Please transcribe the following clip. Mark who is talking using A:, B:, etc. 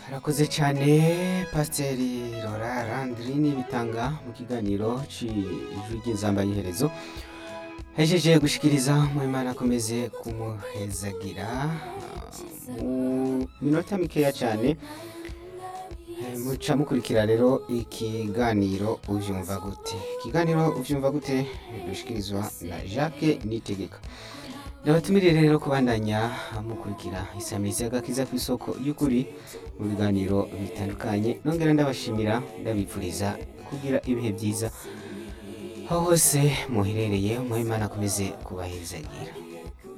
A: Arakoze cyane pasiteri Rora Landrine bitanga mu kiganiro cy'ijwi ry'inzamba y'iherezo hejeje gushikiriza Muhimana akomeze kumuhezagira mu minota mikeya cyane Eh, muca mukurikira rero ikiganiro uvyumva gute ikiganiro uvyumva gute dushikirizwa na Jacques Nitegeka ndabatumiriye rero kubandanya mukurikira isamirizi y'agakiza ku isoko y'ukuri mu biganiro bitandukanye nongera ndabashimira ndabipfuriza kugira ibihe byiza aho hose muherereye muhimana akomeze kubahezagira